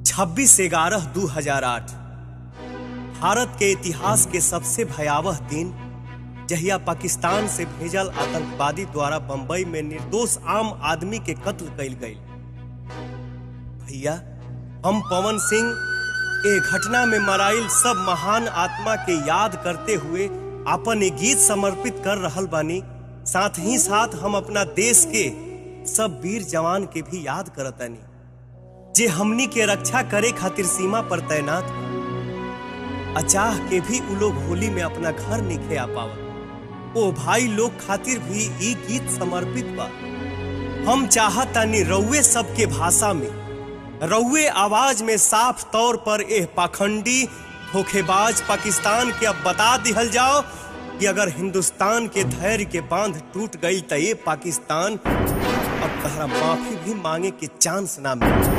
26 ग्यारह दू हजार आठ भारत के इतिहास के सबसे भयावह दिन जहिया पाकिस्तान से भेजल आतंकवादी द्वारा बंबई में निर्दोष आम आदमी के कत्ल कइल गई भैया हम पवन सिंह ए घटना में मराइल सब महान आत्मा के याद करते हुए अपन एक गीत समर्पित कर रहल बानी साथ ही साथ हम अपना देश के सब वीर जवान के भी याद करतानी जे हमनी के रक्षा करे खातिर सीमा पर तैनात बा। अचाह के भी उ लोग होली में अपना घर निखे आ पावत ओ भाई लोग खातिर भी ई गीत समर्पित बा हम चाहतानी रउए सबके भाषा में रउए आवाज में साफ तौर पर एह पाखंडी धोखेबाज पाकिस्तान के अब बता दिहल जाओ कि अगर हिंदुस्तान के धैर्य के बांध टूट गई तो ये पाकिस्तान अब तहरा माफी भी मांगे के चांस ना मिले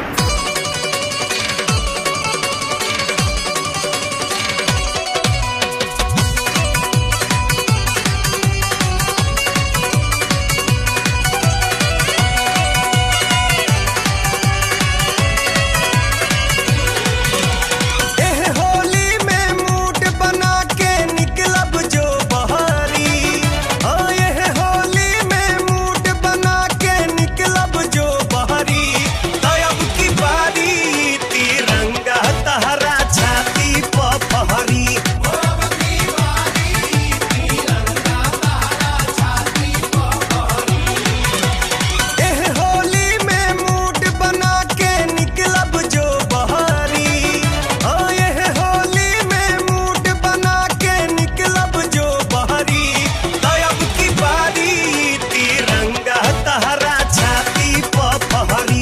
एह होली में मूड बना के निकलब जो बहारी हाँ एह होली में मूड बना के निकलब जो बहारी तब की बारी तिरंगा तहरा छाती प फहरी एह होली में मूड बना के निकलब जो बहारी हाँ एह होली में मूड बना के निकलब जो बहारी तब की बारी तिरंगा तहरा छाती प फहरी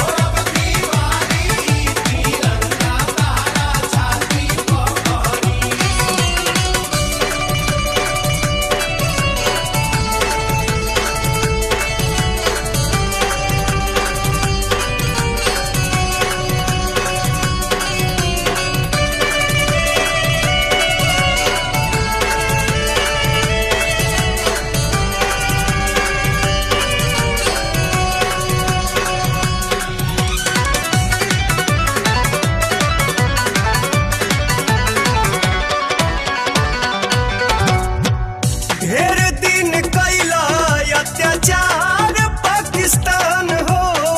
ढेर दिन कैला अत्याचार पाकिस्तान हो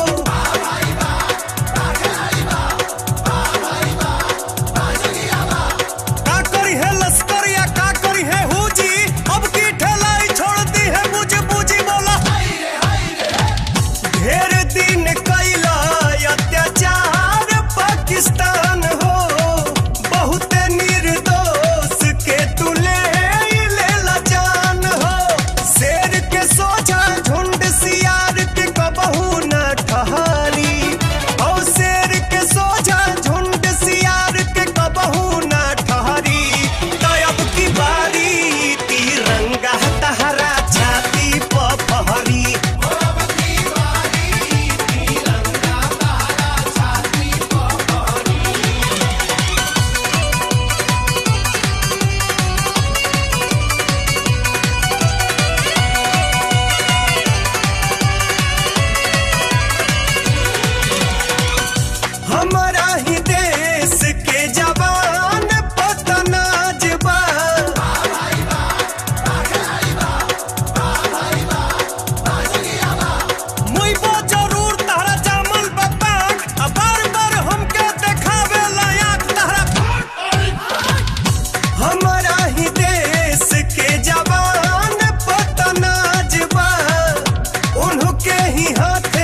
का करी है लश्कर या का करी है हुजी अब की ठेलाई छोड़ दी है मुझे बूझी बोला ढेर दिन कैला अत्याचार पाकिस्तान हो बहुत निर्दोष के तुले लेला जान हो शेर के सोझा झुंड सियार के कबहू न ठहरी और शेर के सोझा झुंड सियार के कबहू न ठहरी तब की बारी तिरंगा तहरा छाती प फहरी हमारा ही देश के जवान पतनाज बा मुइबो जरूर तहरा जामल बपाक आ बार बार हमके देखावे लायक तहरा हमारा ही देश के जवान पतनाज बा उन्हों के ही हाथ